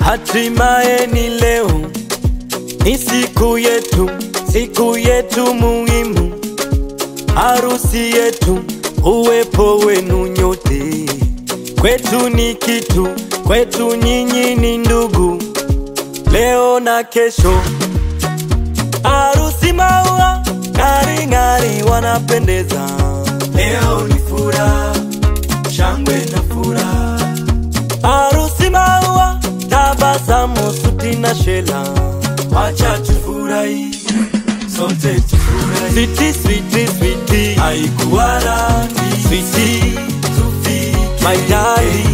Hatimaye ni leo, ni siku yetu, siku yetu muhimu, harusi yetu, uwepo wenu nyote kwetu ni kitu, kwetu nyinyi ni ndugu, leo na kesho. Harusi maua ng'ari ng'ari, wanapendeza. Leo ni furaha, shangwe na furaha. Harusi maua, tabasamu, suti na shela, wacha tufurahi sote tufurahi. Switi, switi, switi, haikuwa rangi. Switi, tufike. My darling,